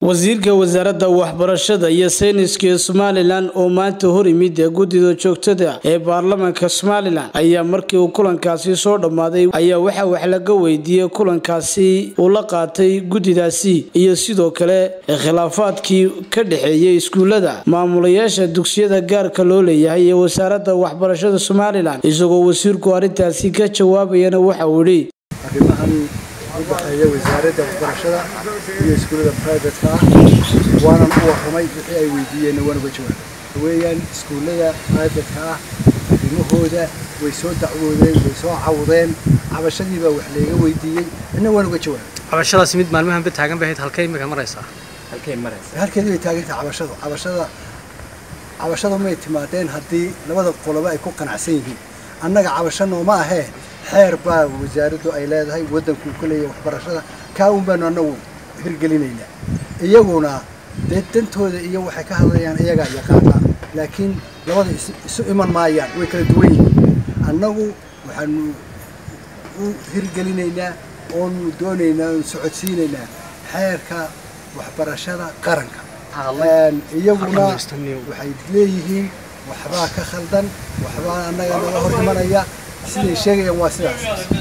wasiirka wasaaradda waxbarashada iyo sayniska ee somalilan oo maanta hor yimid ee guddida joogtada ee baarlamaanka somalilan ayaa markii uu kulankaasi soo dhammaaday ayaa waxaa wax laga weydiiyey kulankaasi uu la qaatay guddidaasi iyo sidoo kale khilaafaadkii ka dhexeeyey iskuullada maamulayaasha dugsiyada gaarka loo leeyahay ee wasaaradda waxbarashada somalilan isagoo wasiirku arrintaasi ka jawaabayana waxa uu yidhi arrimahan u dhexeeya wasaaradda waxbarashada iyo iskuullada privatka ah waanan u warramay wixii ay weydiiyeenna waan uga jawaabay weeyaan iskuullada privatka ah arrimahooda way soo dacwoodeen way soo cawdeen cabashadii baa wax layga weydiiyey inna waan uga jawaabay cabashadaasi mid maalmahanba taagan bay ahayd halkay imika maraysaa halkeedii bay taagantahay cabashadu cabashada cabashadu may timaadeen haddii labada qoloba ay ku qanacsan yihiin annaga cabasho nooma ahee xeer baa wasaaraddu ay leedahay waddankuu ka leeyahay waxbarashada kaa un baanu annagu hirgelinaynaa iyaguna dee dantooda iyo waxay ka hadlayaan iyagaa yaqaana laakiin labada isu iman maayaan way kala duwan yihiin annagu waxaanu u hirgelinaynaa oonu doonaynaa oonu socodsiinaynaa xeerka waxbarashada qaranka iyaguna waxay leeyihiin waxbaa ka khaldan waxbaa annaga naga hor imanaya siday sheegayaan waa sidaas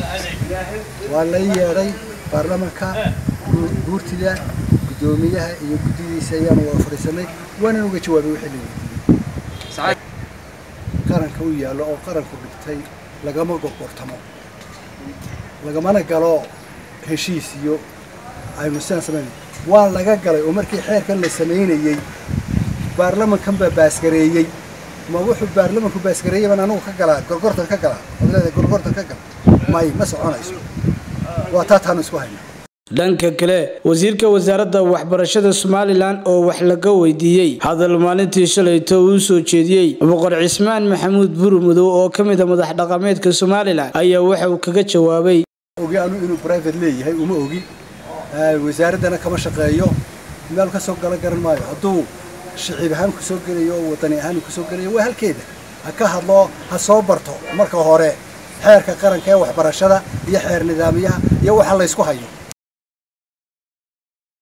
waa la yeedhay baarlamanka guurtida guddoomiyaha iyo guddidiisa ayaanu wada fadhiisanay waanan uga jawaabay wixii la weydiiyey qaranka u yaallo oo qaranku dhigtay lagama gorgortamo lagamana galo heshiis iyo aynu sidaan samayn waa laga galay oo markii xeerkan la samaynayey baarlamankan baa baasgareeyey ma wuxuu baarlamanku baasgareeyey baan anigu ka galaa gorgortan ka galaa ood leedahay gorgortan ka gala may ma soconayso waa taa taanu isku hayna dhanka kale wasiirka wasaaradda waxbarashada somalilan oo wax laga weydiiyey hadal maalintii shalayto uu soo jeediyey boqor cismaan maxamuud burmudow oo ka mid a madax dhaqameedka somalilan ayaa waxa uu kaga jawaabay ogi anu inuu private leeyahay uma ogi wasaaraddana kama shaqeeyo meel ka soo gala garan maayo hadduu shiciib ahaan ku soo gelayo oo wadani ahaan ku soo gelayo waa halkeeda ha ka hadlo ha soo barto marka hore xeerka qaranka ee waxbarashada iyo xeer nidaamyaha iyo waxa laysku hayo